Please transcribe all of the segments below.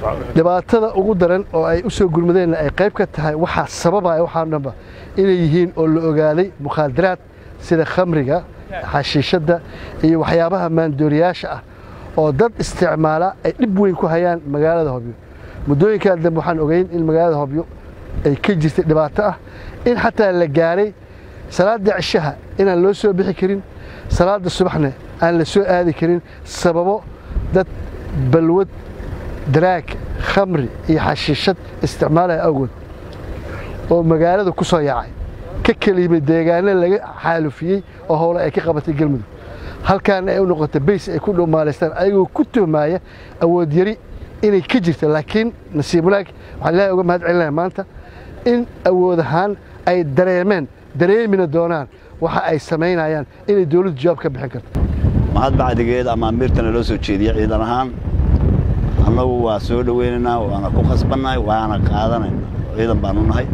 dhibaatada ugu daran oo ay u soo gurmadeenna ay qayb ka tahay waxaa sababaya waxaa dhanba inay yihiin oo la ogaaday mukhaadaraad sida khamriga xashiishadda iyo waxyaabaha maandooriyaasha ah oo dad isticmaala ay dhib weyn ku hayaan magaalada hobyo muddooyinkan dambe waxaan ogeyn in magaalada hobyo ay ka jirtay dhibaato ah in xataa la gaaray salaadda cishaha inaan loo soo bixi karin salaadda subaxna aan la soo aadi karin sababo dad balwad daraag khamri iyo xashiishad isticmaalaya awgood oo magaalada ku soo yaacay ka keliyimay deegaano laga xaalufiyey oo howle ay ka qabatay galmudug halkaana ay u noqotay bays ay ku dhumaalaystaan ayagoo ku tuhmaaya awood yari inay ka jirta laakiin nasiib wanaag waxaan ilaahay uga mahad celinaya maanta in awood ahaan ay dareemeen dareemina doonaan waxa ay samaynayaan inay dowladdu jawaab ka bixin karto mahad bacdigeed ama amiirtana loo soo jeediya ciidan ahaan annagu waa soo dhoweynaynaa waana ku khasbannahay waana qaadanayna ciidan baanu nahay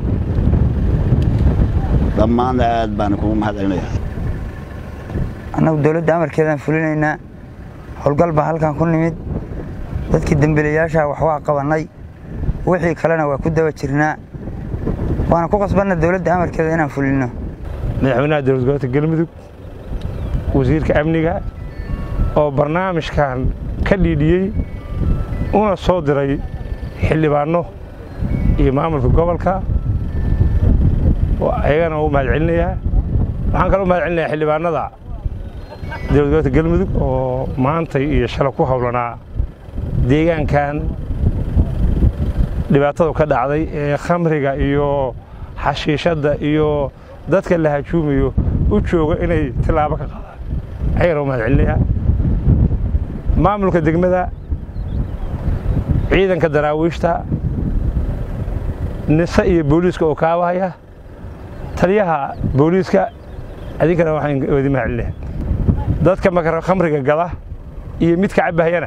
dhammaanna aad baana kugu mahad celinayaa annagu dowladda amarkeedaan fulinaynaa howlgal baa halkan ku nimid dadkii dembiilayaasha wax waa qabannay wixii kalena waa ku daba jirnaa waana ku qasbanna dowladda amarkeeda inaan fulinno madaxweynaha dowlad gobolka galmudug wasiirka amniga oo barnaamijkan ka dhiidhiyey una soo diray xildhibaanno iyo maamulka gobolka ayagana u mahad celinayaa waxaan kaloo mahad celinayaa xildhibaanada dowlad gobolka galmudug oo maantay iyo shalay ku howlanaa deegaankan dhibaatadu ka dhacday ee khamriga iyo xashiishadda iyo dadka la hajuumayo u jooga inay tilaabo ka qaadaan ayagana u mahad celinayaa maamulka degmada ciidanka daraawiishta nise iyo booliiska oo kaabahaya taliyaha booliiska adinkana waxaan wadi mahad celinayaa dadka makara khamriga gada iyo midka cabbahayana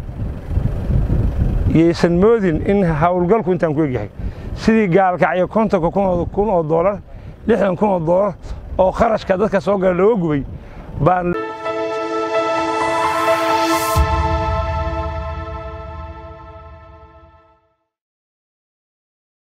yaysan moodin in howlgalku intaan ku egyahay sidii gaalkacyo kontonka kun oo doolar lixdan kun oo doolar oo kharashka dadka soo gala looga gubay baan